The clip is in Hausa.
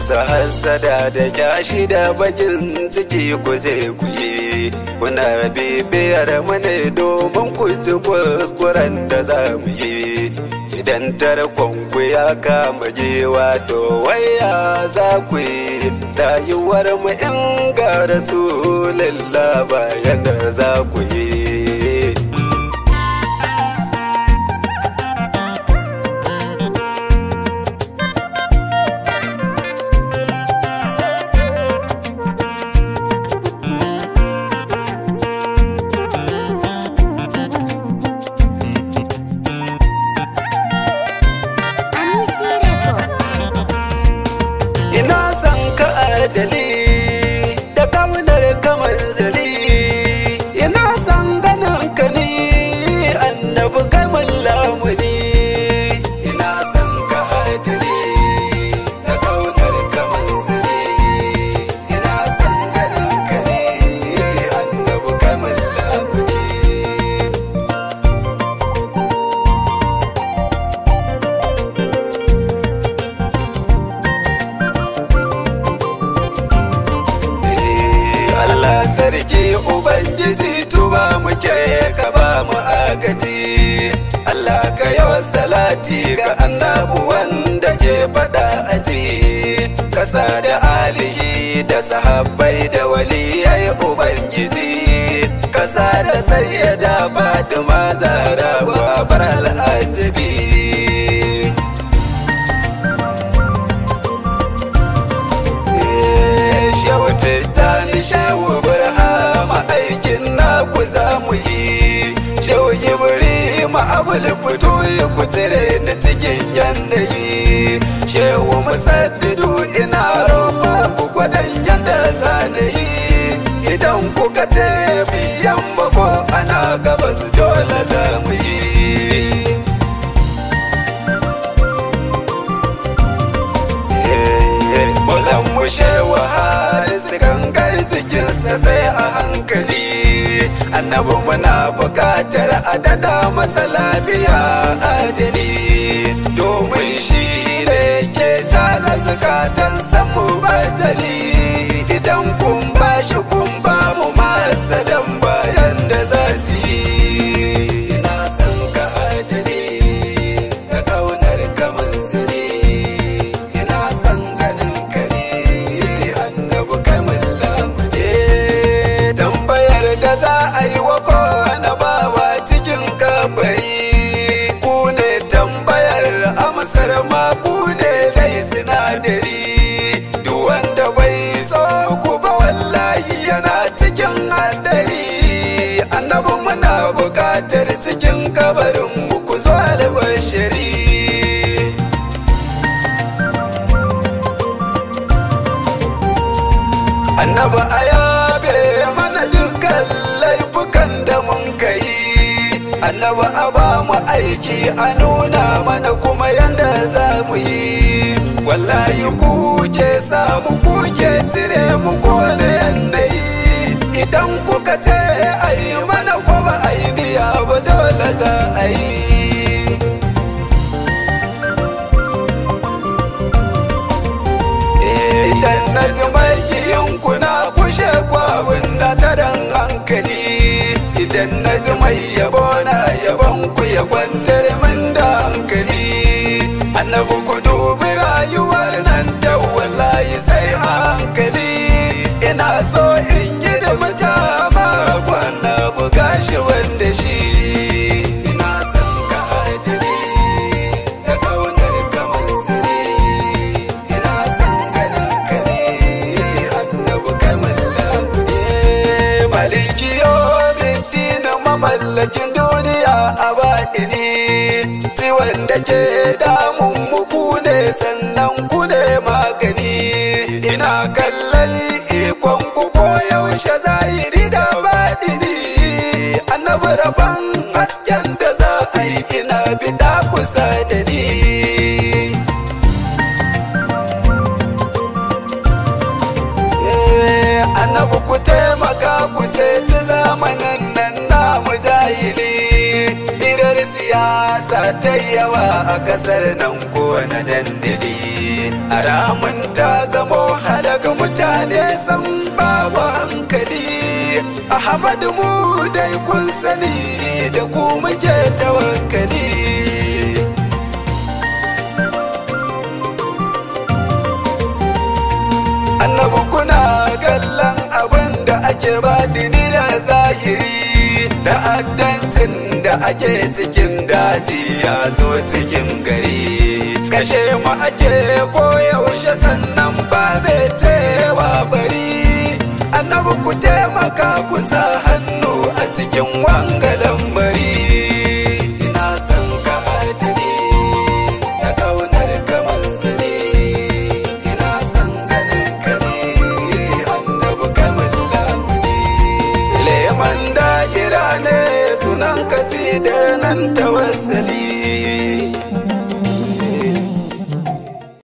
sa hassada da kyashi da bakin ciki ku je ku yi kuna bibiyar mu ne domin ku ci kuskuren da za mu yi idan tarkon ku ya kama gewa to waya za ku yi rayuwar mu in ga rasulullah bayan da za ku yi Anisi Record. ina son ka adali da kaunar ka manzali ina son ganin ka ni annabi kai mun lamuni ina son ka adali da kaunar ka manzali ina son ganin ka ni annabi kai mun lamuni Allah sarki Ubangiji tuba muke ka ba mu agaji Allah ka yi salati ga annabu wanda ke faɗa aji kasa da alihi da sahabbai da waliyai Ubangiji kasa da sayyada Fatima Zara wa bar al'ajabi Shehu Tijjani Shehu Burhama aikin naku za mu yi Shehu Ibrahim Abul fito ya ku cire ni cikin yanayi Shehu Musaddidu ina roƙa ku gwadon yanda za na yi Idan kuka ce biyan ko ana gabas dole za mu yi Mulan mushe waharin gangar jikinsa sai a hankali annabi muna buƙatar a dada masa lafiya adali domin shi ne ke caza zukatan samu batali idan kun ba shi kun ba mu masa dan bayan da za su yi ina son ka adali da kaunar ka manzili ina son ganin ka ne annabi kamar lamune tambayar da za a yi wa kowane bawa cikin kabari ku ne tambayar amsar ma ku ne dai sinadari duk wanda bai so ku ba wallahi yana cikin hadari annabi muna buƙatar cikin kabarin mu ku zo albashiri annaba a yabe mana dukkan laifukan da mun kai annaba a ba mu aiki a nuna mana kuma yanda za mu yi wallahi kuke samu kuke cire mu kone yanayi idan kuka ce a yi mana ko ba a yi biya ba dole za a yi idan na ji makiyin kuna kushe kwabin da ta dan hankali idan na ji mai yabo na yabon ku ya kwantar min da hankali annabi ku dubi rayuwar nan da wallahi sai a hankali ina so in yi da mutama kwana buga shi wanda shi ina son ka adali da kaunar ka mansuri ina son ganin ka ne annabi kamar lamune maliki na mamallakin duniya a baɗini ciwon da ke damun muku ne sannan ku ne magani ina kallon ikon ku ko yaushe zahiri da baɗini annabi rabon hasken da za a yi ina bida kusa da ni annabi ku taimaka ku ceci zamanin nan na mujahili hirar siyasa ta yawa a kasar nan kowane dandali a ramin ta zamo halaka mutane san babu hankali ahmadu mu dai kun sani da ku muke tawakkali annabi kuna kallon abin da ake badini da zahiri ta'addancin da ake cikin daji ya zo cikin gari kashe mu ake koyaushe san